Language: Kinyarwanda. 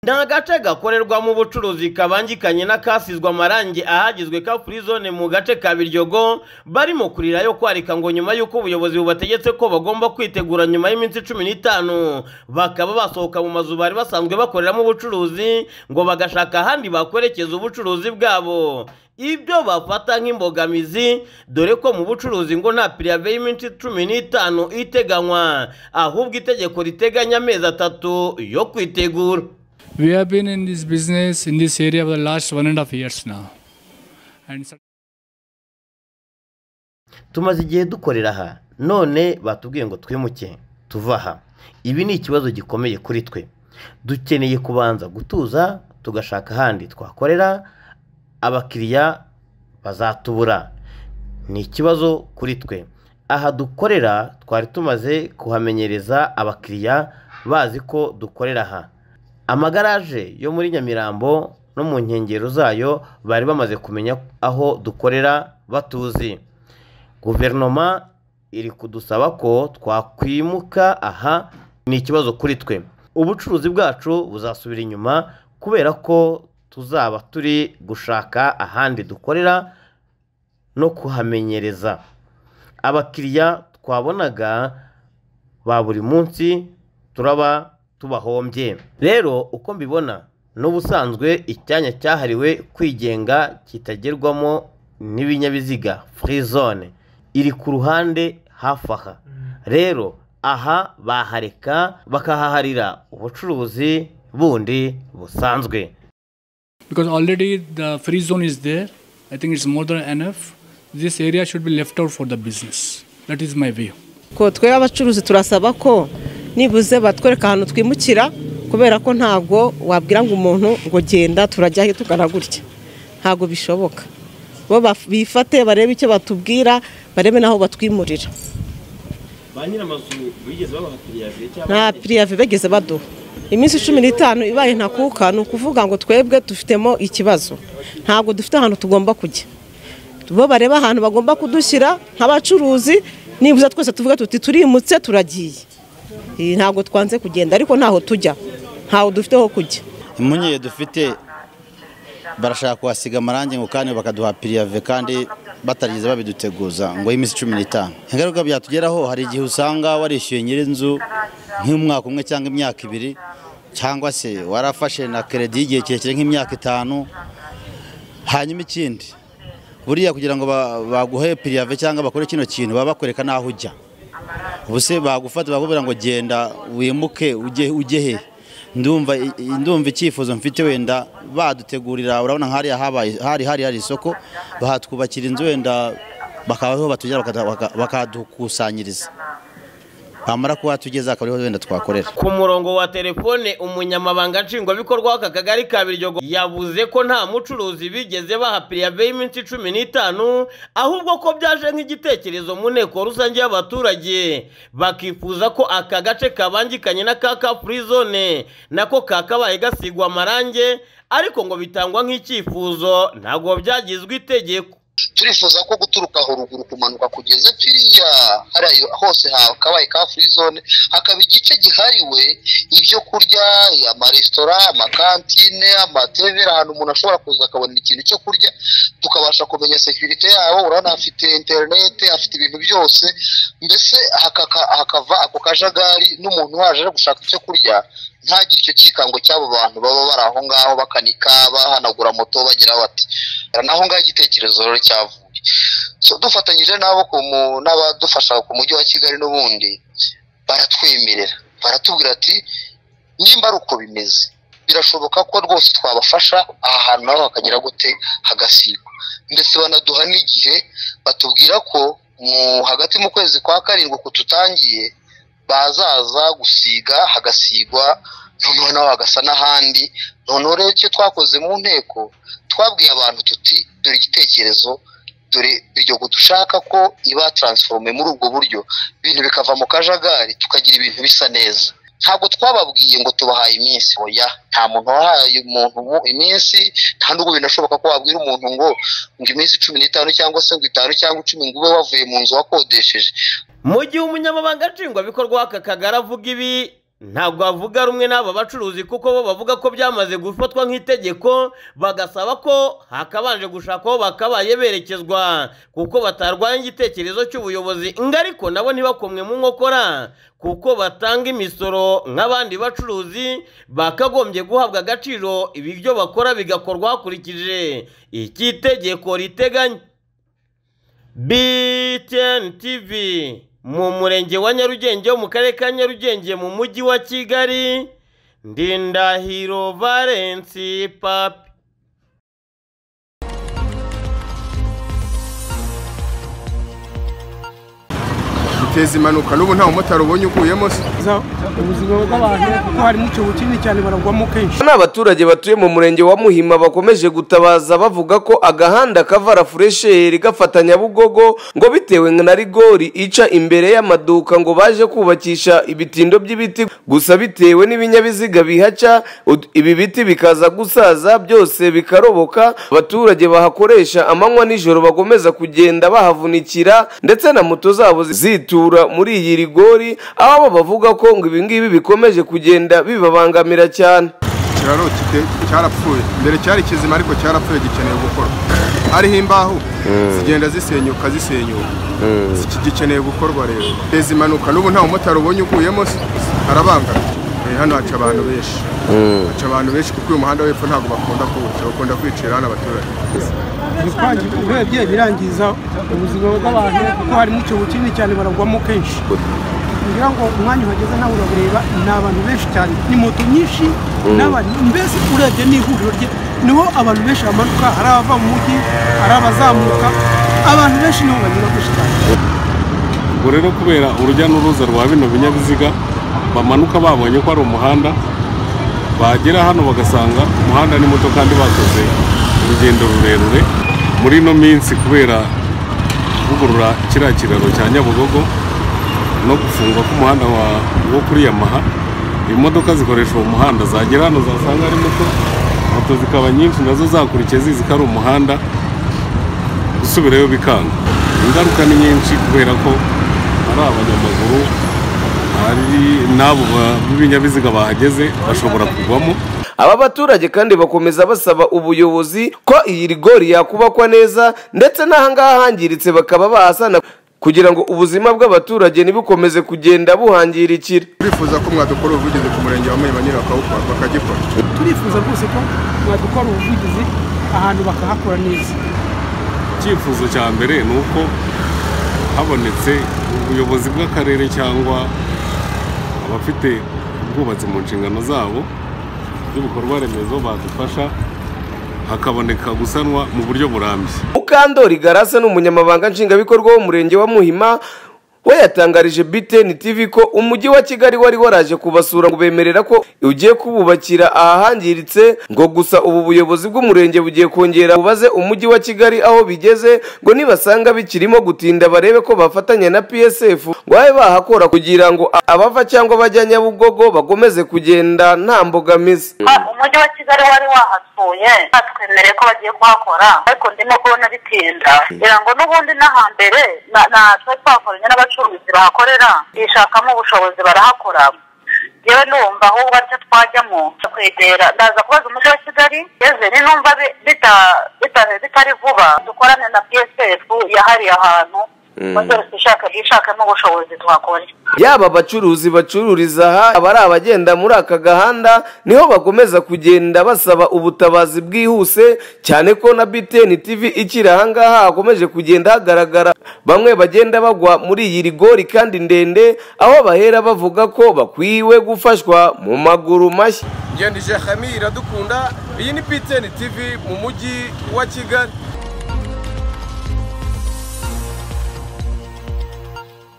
ni agace gakorerwamo ubucuruzi kabangikanye n'akasizwe amarangi ahagizwe ka free zone mu gace ka Biryogo barimo kurira yo kwarika ngo nyuma y'uko ubuyobozi bubategetse ko bagomba kwitegura nyuma y'iminsi cumi n'itanu bakaba basohoka mu mazu bari basanzwe bakoreramo ubucuruzi ngo bagashaka ahandi bakwerekeza ubucuruzi bwabo ibyo bafata nk'imbogamizi dore ko mu bucuruzi ngo nta pirive y'iminsi cumi n'itanu iteganywa ahubwo itegeko riteganya amezi atatu yo kwitegura We have been in this business in this area for the last one and a half years now. And so- tumaze igihe dukorera aha none batubwiye ngo twimuke tuve aha ibi ni ikibazo gikomeye kuri twe dukeneye kubanza gutuza tugashaka ahandi twakorera abakiriya bazatubura ni ikibazo kuri twe aha dukorera twari tumaze kuhamenyereza abakiriya bazi ko dukorera aha amagaraje yo muri nyamirambo no mu nkengero zayo bari bamaze kumenya aho dukorera batuzi guverinoma iri kudusaba ko twakwimuka aha ni ikibazo kuri twe ubucuruzi bwacu buzasubira inyuma kubera ko tuzaba turi gushaka ahandi dukorera no kuhamenyereza abakiriya twabonaga ba buri munsi turaba tubahombye rero uko mbibona n'ubusanzwe icyanya cyahariwe kwigenga kitagerwamo n'ibinyabiziga free zone iri ku ruhande hafi aha rero aha bahareka bakahaharira ubucuruzi bundi busanzwe Because already the free zone is there, I think it's more than enough. This area should be left out for the business. That is my view. ko twe abacuruzi turasaba ko nibuze batwereka ahantu twimukira kubera ko ntabwo wabwira ngo umuntu ngo genda turajya he tugana gutya ntabwo bishoboka bo baf- bifate barebe icyo batubwira barebe n'aho batwimurira ba nyir'amazu bigeze babaha piriyaviye cyangwa nta pirive bageze baduha iminsi cumi n'itanu ibaye ntakuka ni ukuvuga ngo twebwe dufitemo ikibazo ntabwo dufite ahantu tugomba kujya bo bareba ahantu bagomba kudushyira nk'abacuruzi nibuze twese tuvuga tuti turimutse turagiye Eh, ntabwo twanze kugenda ariko ntaho tujya ntaho dufite ho kujya impungenge dufite barashaka kuhasiga amarangi ngo kandi bakaduha piriyave kandi batageze babiduteguza ngo y'iminsi cumi n'itanu ingaruka byatugeraho hari igihe usanga warishyuye nyir'inzu nk'umwaka umwe cyangwa imyaka ibiri cyangwa se warafashe na keredi y'igihe kirekire nk'imyaka itanu hanyuma ikindi buriya kugira ngo ba- baguhe piriyave cyangwa bakore kino kintu baba bakwereka n'aho ujya ubuse bagufata bakubwira ngo genda wimuke ujye ujye he ndumva i- i- ndumva icyifuzo mfite wenda badutegurira urabona nk'hari habaye hari hari hari isoko bahatwubakira inzu wenda bakabaho batugera bakada- baka- bakadukusanyiriza bamara kuhatugeza akaba ariho wenda twakorera ku murongo wa telefone umunyamabanga nshingwabikorwa w'aka kagari ka biryogo yavuze ko nta mucuruzi bigeze baha pirive y'iminsi cumi n'itanu ahubwo ko byaje nk'igitekerezo mu nteko rusange y'abaturage bakifuza ko aka gace kabangikanye n'aka ka free zone nako kakabaye gasigwa amarange ariko ngo bitangwa nk'icyifuzo ntabwo byagizwe itegeko turifuza ko guturuka aho ruguru kumanuka kugeze firiya hariya hose hakabaye ka free zone hakaba igice gihariwe ibyo kurya amaresitora amakantine amatevera ahantu umuntu ashobora kuza akabonera ikintu cyo kurya tukabasha kumenya sekirite yabo urabona afite interinete afite ibintu byose mbese hakaka- hakava ako kajagari n'umuntu waje aje gushaka icyo kurya ntagire icyo cyikango cy'abo bantu baba bari aho ngaho bakanika bahanagura moto bagira bati naho ngaho igitekerezo rero cyavuye So, dufatanyije n'abo ku mu- n'abadufasha ku mujyi wa kigali n'ubundi baratwemerera baratubwira ati nimba ari uko bimeze birashoboka ko rwose twabafasha aha hantu naho hakagira gute hagasigwa ndetse banaduha n'igihe batubwira ko mu hagati mu kwezi kwa karindwi kututangiye bazaza gusiga hagasigwa noneho naho hagasa n'ahandi noneho rero icyo twakoze mu nteko twabwiye abantu tuti dore igitekerezo dore iryo dushaka ko iba taransiforome muri ubwo buryo ibintu bikava mu kajagari tukagira ibintu bisa neza ntabwo twababwiye ngo tubahaye iminsi oya nta muntu wahaye umuntu mu iminsi nta n'ubwo binashoboka ko wabwira umuntu ngo ngo iminsi cumi n'itanu cyangwa se ngo itanu cyangwa icumi ngo ube wavuye mu nzu wakodesheje mu gihe umunyamabanga nshingwabikorwa w'aka kagari avuga ibi ntabwo bavuga rumwe n'aba bacuruzi kuko bo bavuga ko byamaze gufatwa nk'itegeko bagasaba ko hakabanje gushaka aho bakabaye berekezwa kuko batarwanya igitekerezo cy'ubuyobozi ngo ariko nabo ntibakomwe mu nkokora kuko batanga imisoro nk'abandi bacuruzi bakagombye guhabwa agaciro ibiryo bakora bigakorwa hakurikije iki itegeko riteganya btn tv mu murenge wa nyarugenge wo mu karere ka nyarugenge mu mujyi wa kigali ndindahiro valensi papi biteza impanuka n'ubu nta mumotari ubonye uguyemo se ubuzima bw'abantu kuko harimo icyobo kinini cyane baragwamo kenshi ni abaturage batuye mu murenge wa muhima bakomeje gutabaza bavuga ko agahanda kavara furesheri gafatanya bugogo ngo bitewe na rigori ica imbere y'amaduka ngo baje kubakisha ibitindo by'ibiti gusa bitewe n'ibinyabiziga bihaca ud- ibi biti bikaza gusaza byose bikaroboka abaturage bahakoresha amanywa n'ijoro bagomeza kugenda bahavunikira ndetse na moto zabo zitura muri iyi rigori aho abo bavuga ko ngo ibi ngibi bikomeje kugenda bibabangamira cyane ikiraro kite- cyarapfuye mbere cyari kizima ariko cyarapfuye gikeneye gukorwa hariho imbaho zigenda zisenyuka zisenyuka Ziki- gikeneye gukorwa rero biteza impanuka n'ubu nta mumotari ubonye uguyemo se arabangana Eh, hano haca abantu benshi haca abantu benshi kuko uyu muhanda w'epfo ntabwo bakunda kuwuca bakunda kwicira hano abaturage kwangirika urebye birangiza ubuzima bw'abantu kuko harimo icyobo kinini cyane baragwamo kenshi kugira ngo umwanya uhageze nawe urabireba ni abantu benshi cyane ni moto nyinshi n'abantu mbese urebye ni ihuriro rye niho abantu benshi bamanuka hari abava mu mujyi hari abazamuka abantu benshi niho banyura kenshi cyane ubwo rero kubera urujya n'uruza rwa bino binyabiziga bamanuka babonye ko ari umuhanda bagera hano bagasanga umuhanda n'imoto kandi bakoze urugendo rurerure muri ino minsi kubera kuvugurura kiriya kiraro cya nyabugogo no gufungwa k'umuhanda wa- wo kuri yamaha imodoka zikoresha uwo muhanda zagera hano zasanga ari moto moto zikaba nyinshi nazo zakurikiye zizi ko ari umuhanda gusubirayo bikanga ingaruka ni nyinshi kubera ko ari abanyamaguru ari n'abo ba- b'ibinyabiziga bahageze bashobora kugwamo aba baturage kandi bakomeza basaba ubuyobozi ko iyi rigori yakubakwa neza ndetse n'ahangaha hangiritse bakaba bahasana kugira ngo ubuzima bw'abaturage ntibukomeze kugenda buhangirikira turifuza ko mwadukora ubuvugizi ku murenge wa muhima nyine bakawukora bakagikora turifuza rwose ko mwadukora ubuvugizi ahantu bakahakora neza icyifuzo cya mbere ni uko habonetse ubuyobozi bw'akarere cyangwa abafite ubwubatsi mu nshingano zabo by'ibikorwa remezo badufasha hakaboneka gusanwa mu buryo burambye mukandori garase ni umunyamabanga nshingwabikorwa w'umurenge wa muhima we yatangarije btn tv ko umujyi wa kigali wari waraje kubasura ngo bemerera ko ugiye kububakira ahahangiritse ngo gusa ubu buyobozi bw'umurenge bugiye kongera bubaze umujyi wa kigali aho bigeze ngo nibasanga bikirimo gutinda barebe ko bafatanya na psf ngo babe bahakora kugira ngo abava cyangwa bajya nyabugogo bakomeze kugenda nta mbogamizi umujyi wa kigali wari wahasuye batwemereye ko bagiye kuhakora ariko ndimo kubona bitinda ngira ngo n'ubundi no hambere na- natwe twakoranye n'abacuruzi bahakorera bishakamo ubushobozi barahakora yewe numva ahubwo aricyo twajyamo tukwegera ndaza kubaza umujyi wa kigali yeze ni numva bi- bita- bita- bitari vuba dukorane na psf yahariye ahantu maze ishaka ishakamo ubushobozi tuhakore yaba abacuruzi bacururiza aha abari abagenda muri aka gahanda niho bakomeza kugenda basaba ubutabazi bwihuse cyane ko na btn tv ikiri ahangaha hakomeje kugenda hagaragara bamwe bagenda bagwa muri iyi rigori kandi ndende aho bahera bavuga ko bakwiwe gufashwa mu maguru mashya ngendije hamira dukunda iyi ni btn tv mu mujyi wa kigali